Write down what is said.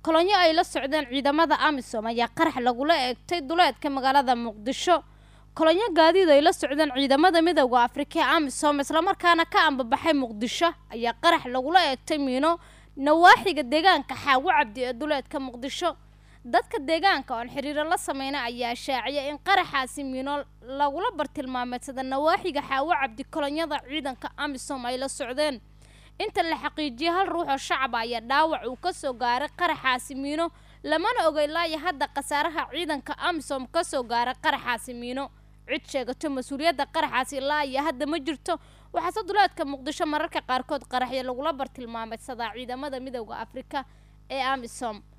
kolonyo ay la socdeen ciidamada amisom ayaa qarax lagula eegtay duleedka magaalada muqdisho kolonyo gaadiid ay la socdeen ciidamada midowda afrika ee amisom islamarkaana ka ambabaxay muqdisho ayaa qarax lagula eegtay miino nawaaxiga deegaanka xaawo cabdi ee duleedka muqdisho dadka deegaanka oon xiriiro la sameyna ayaa shaaciyay in qaraxaasi miino lagula bartilmaameedsada nawaaxiga xaawo cabdi kolonyada ciidanka amisom ay la socdeen inta la xaqiijiyay hal ruux oo shacaba ayaa dhaawac uu kasoo gaaray qaraxaasi miino lamana oga ilaayo hadda khasaaraha ciidanka amisom kasoo gaaray qaraxaasi miino cid sheegato mas-uuliyadda qaraxaasi ilaa iyo hadda ma jirto waxaase duleedka muqdisho mararka qaarkood qaraxyo lagula bartilmaameysadaa ciidamada midowda afrika ee amisom